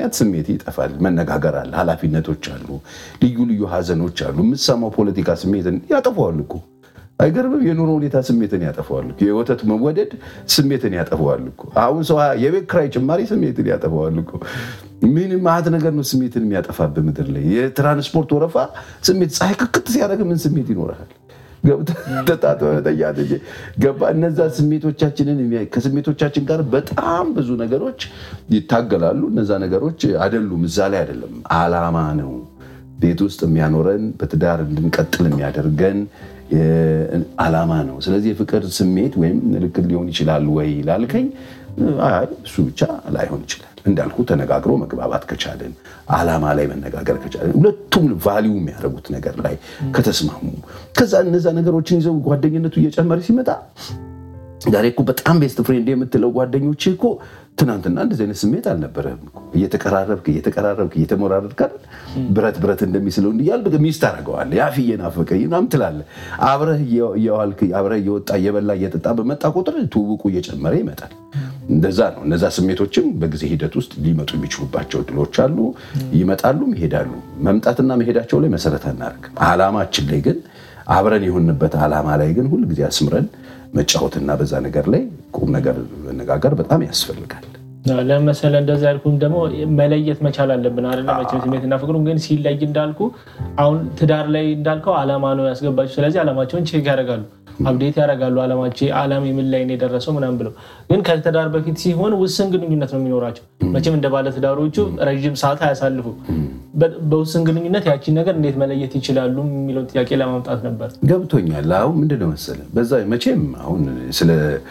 ምክንያት ስሜት ይጠፋል። መነጋገር አለ፣ ኃላፊነቶች አሉ፣ ልዩ ልዩ ሀዘኖች አሉ። የምትሰማው ፖለቲካ ስሜትን ያጠፈዋል እኮ አይገርምም? የኑሮ ሁኔታ ስሜትን ያጠፈዋል እኮ። የወተት መወደድ ስሜትን ያጠፈዋል እኮ። አሁን ሰው የቤት ኪራይ ጭማሪ ስሜትን ያጠፈዋል እኮ። ምን ማት ነገር ነው ስሜትን የሚያጠፋብህ ምድር ላይ? የትራንስፖርት ወረፋ ስሜት ፀሐይ ክክት ሲያደርግ ምን ስሜት ይኖርሃል? ገባ እነዛ ስሜቶቻችንን ከስሜቶቻችን ጋር በጣም ብዙ ነገሮች ይታገላሉ። እነዛ ነገሮች አይደሉም፣ እዛ ላይ አይደለም። አላማ ነው ቤት ውስጥ የሚያኖረን በትዳር እንድንቀጥል የሚያደርገን አላማ ነው። ስለዚህ የፍቅር ስሜት ወይም ምልክት ሊሆን ይችላል ወይ ላልከኝ፣ አይ እሱ ብቻ ላይሆን ይችላል። እንዳልኩ ተነጋግሮ መግባባት ከቻለን አላማ ላይ መነጋገር ከቻለን ሁለቱም ቫሊዩ የሚያደርጉት ነገር ላይ ከተስማሙ ከዛ እነዛ ነገሮችን ይዘው ጓደኝነቱ እየጨመረ ሲመጣ ዛሬ እኮ በጣም ቤስት ፍሬንድ የምትለው ጓደኞች እኮ ትናንትና እንደዚህ አይነት ስሜት አልነበረህም እኮ። እየተቀራረብክ እየተቀራረብክ እየተሞራረድክ አይደል ብረት ብረት እንደሚስለው እንዲያል ሚስት አደርገዋለህ ያፍዬ ናፈቀኝ ምናምን ትላለህ። አብረህ እየዋልክ አብረህ እየወጣ እየበላ እየጠጣ በመጣ ቁጥር ትውውቁ እየጨመረ ይመጣል። እንደዛ ነው። እነዛ ስሜቶችም በጊዜ ሂደት ውስጥ ሊመጡ የሚችሉባቸው እድሎች አሉ። ይመጣሉም ይሄዳሉ። መምጣትና መሄዳቸው ላይ መሰረት አናደርግም። አላማችን ላይ ግን አብረን የሆንበት አላማ ላይ ግን ሁልጊዜ አስምረን መጫወትና በዛ ነገር ላይ ቁም ነገር መነጋገር በጣም ያስፈልጋል። ለመሰለ እንደዛ ያልኩም ደግሞ መለየት መቻል አለብን አለ መቼም ስሜትና ፍቅሩም ግን ሲለይ እንዳልኩ አሁን ትዳር ላይ እንዳልከው አላማ ነው ያስገባቸው። ስለዚህ አላማቸውን ቼክ ያደርጋሉ፣ አብዴት ያደርጋሉ። አላማቸው አላማ የምን ላይ ነው የደረሰው ምናምን ብለው ግን ከትዳር በፊት ሲሆን ውስን ግንኙነት ነው የሚኖራቸው። መቼም እንደ ባለ ትዳሮቹ ረዥም ሰዓት አያሳልፉ። በውስን ግንኙነት ያቺን ነገር እንዴት መለየት ይችላሉ የሚለውን ጥያቄ ለማምጣት ነበር። ገብቶኛል። አሁን ምንድነው መሰለህ በዛ መቼም አሁን ስለ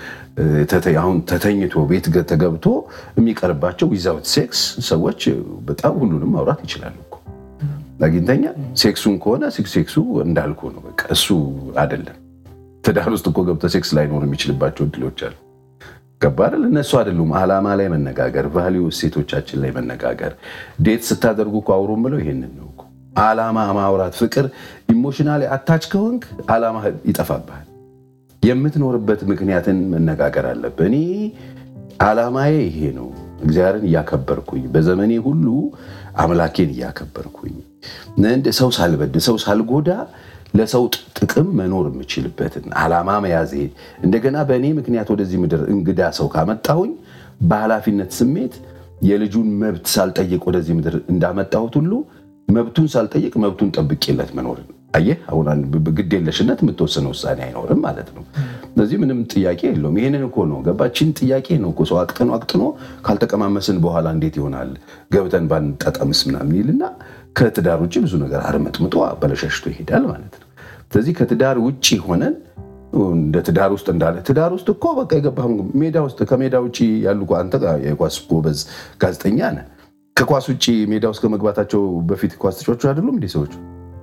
አሁን ተተኝቶ ቤት ተገብቶ የሚቀርባቸው ዊዛውት ሴክስ ሰዎች በጣም ሁሉንም ማውራት ይችላሉ እኮ አግኝተኛ ሴክሱን ከሆነ ሴክሱ እንዳልኩ ነው። በቃ እሱ አይደለም። ትዳር ውስጥ እኮ ገብተህ ሴክስ ላይኖር የሚችልባቸው እድሎች አሉ። ገባ አይደል? እነሱ አይደሉም። አላማ ላይ መነጋገር፣ ቫሊዩ እሴቶቻችን ላይ መነጋገር። ዴት ስታደርጉ እኮ አውሩ ብለው ይሄንን ነው እኮ አላማ ማውራት። ፍቅር ኢሞሽናሊ አታች ከሆንክ አላማ ይጠፋብሃል። የምትኖርበት ምክንያትን መነጋገር አለብህ። እኔ አላማዬ ይሄ ነው፣ እግዚአብሔርን እያከበርኩኝ በዘመኔ ሁሉ አምላኬን እያከበርኩኝ ሰው ሳልበድ ሰው ሳልጎዳ ለሰው ጥቅም መኖር የምችልበትን አላማ መያዜ እንደገና በእኔ ምክንያት ወደዚህ ምድር እንግዳ ሰው ካመጣሁኝ በኃላፊነት ስሜት የልጁን መብት ሳልጠይቅ ወደዚህ ምድር እንዳመጣሁት ሁሉ መብቱን ሳልጠይቅ መብቱን ጠብቄለት መኖር አየህ፣ አሁን ግዴለሽነት የምትወሰነ ውሳኔ አይኖርም ማለት ነው። ስለዚህ ምንም ጥያቄ የለውም። ይህንን እኮ ነው ገባችን ጥያቄ ነው እኮ ሰው አቅጥኖ አቅጥኖ ካልተቀማመስን በኋላ እንዴት ይሆናል ገብተን ባንጠጠምስ ምናምን ይልና ከትዳር ውጭ ብዙ ነገር አርመጥምጦ በለሸሽቶ ይሄዳል ማለት ነው። ስለዚህ ከትዳር ውጭ ሆነን እንደ ትዳር ውስጥ እንዳለ ትዳር ውስጥ እኮ በቃ የገባህ ሜዳ ውስጥ ከሜዳ ውጭ ያሉ አንተ የኳስ ጎበዝ ጋዜጠኛ ነህ። ከኳስ ውጭ ሜዳ ውስጥ ከመግባታቸው በፊት ኳስ ተጫዋቾች አይደሉም እንዲህ ሰዎች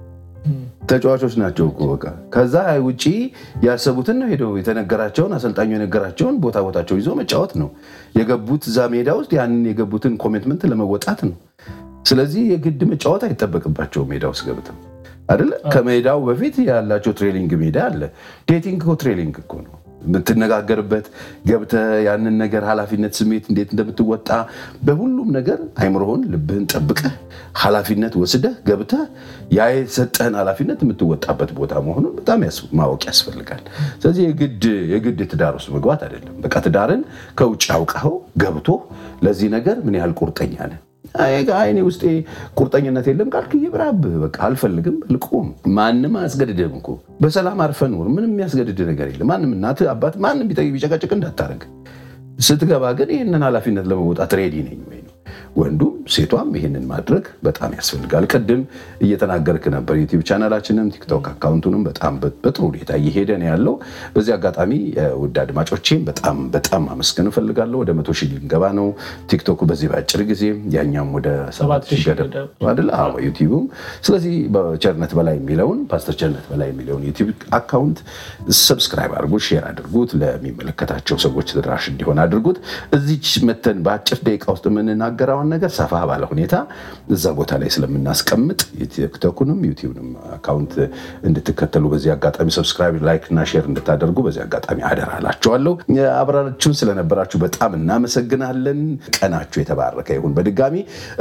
ተጫዋቾች ናቸው እኮ በቃ ከዛ ውጭ ያሰቡትን ነው ሄደው የተነገራቸውን አሰልጣኙ የነገራቸውን ቦታ ቦታቸው ይዞ መጫወት ነው የገቡት እዛ ሜዳ ውስጥ ያንን የገቡትን ኮሚትመንት ለመወጣት ነው። ስለዚህ የግድ መጫወት አይጠበቅባቸው ሜዳ ውስጥ ገብተው አይደለ። ከሜዳው በፊት ያላቸው ትሬኒንግ ሜዳ አለ። ዴቲንግ እኮ ትሬኒንግ እኮ ነው የምትነጋገርበት ገብተህ ያንን ነገር ኃላፊነት ስሜት እንዴት እንደምትወጣ በሁሉም ነገር አይምሮህን ልብህን ጠብቀህ ኃላፊነት ወስደህ ገብተህ ያ የሰጠህን ኃላፊነት የምትወጣበት ቦታ መሆኑን በጣም ማወቅ ያስፈልጋል። ስለዚህ የግድ ትዳር ውስጥ መግባት አይደለም። በቃ ትዳርን ከውጭ አውቀኸው ገብቶ ለዚህ ነገር ምን ያህል ቁርጠኛ ነህ አይኔ ውስጤ ቁርጠኝነት የለም ካልክ ይብራብህ። በቃ አልፈልግም ልቁም። ማንም አያስገድድህም እኮ በሰላም አርፈህ ኑር። ምንም የሚያስገድድ ነገር የለም። ማንም እናትህ አባት ማንም ቢጨቀጭቅ እንዳታረግ። ስትገባ ግን ይህንን ኃላፊነት ለመወጣት ሬዲ ነኝ ወይ ነው። ወንዱም ሴቷም ይህንን ማድረግ በጣም ያስፈልጋል። ቅድም እየተናገርክ ነበር። ዩቲዩብ ቻናላችንም ቲክቶክ አካውንቱንም በጣም በጥሩ ሁኔታ እየሄደ ነው ያለው። በዚህ አጋጣሚ ውድ አድማጮቼም በጣም በጣም አመስገን እፈልጋለሁ። ወደ መቶ ሺህ ልንገባ ነው። ቲክቶኩ በዚህ በአጭር ጊዜ ያኛም ወደ ሰባት ሺህ ገደብ አይደል? አዎ ዩቲዩብም። ስለዚህ በቸርነት በላይ የሚለውን ፓስተር ቸርነት በላይ የሚለውን ዩቲዩብ አካውንት ሰብስክራይብ አድርጉት፣ ሼር አድርጉት፣ ለሚመለከታቸው ሰዎች ተደራሽ እንዲሆን አድርጉት። እዚች መተን በአጭር ደቂቃ ውስጥ የምንናገረውን ነገር ሰፋ ባለ ሁኔታ እዛ ቦታ ላይ ስለምናስቀምጥ ቲክቶኩንም ዩቲዩብንም አካውንት እንድትከተሉ በዚህ አጋጣሚ ሰብስክራይብ፣ ላይክ እና ሼር እንድታደርጉ በዚህ አጋጣሚ አደራ እላችኋለሁ። አብራችሁን ስለነበራችሁ በጣም እናመሰግናለን። ቀናችሁ የተባረከ ይሁን። በድጋሚ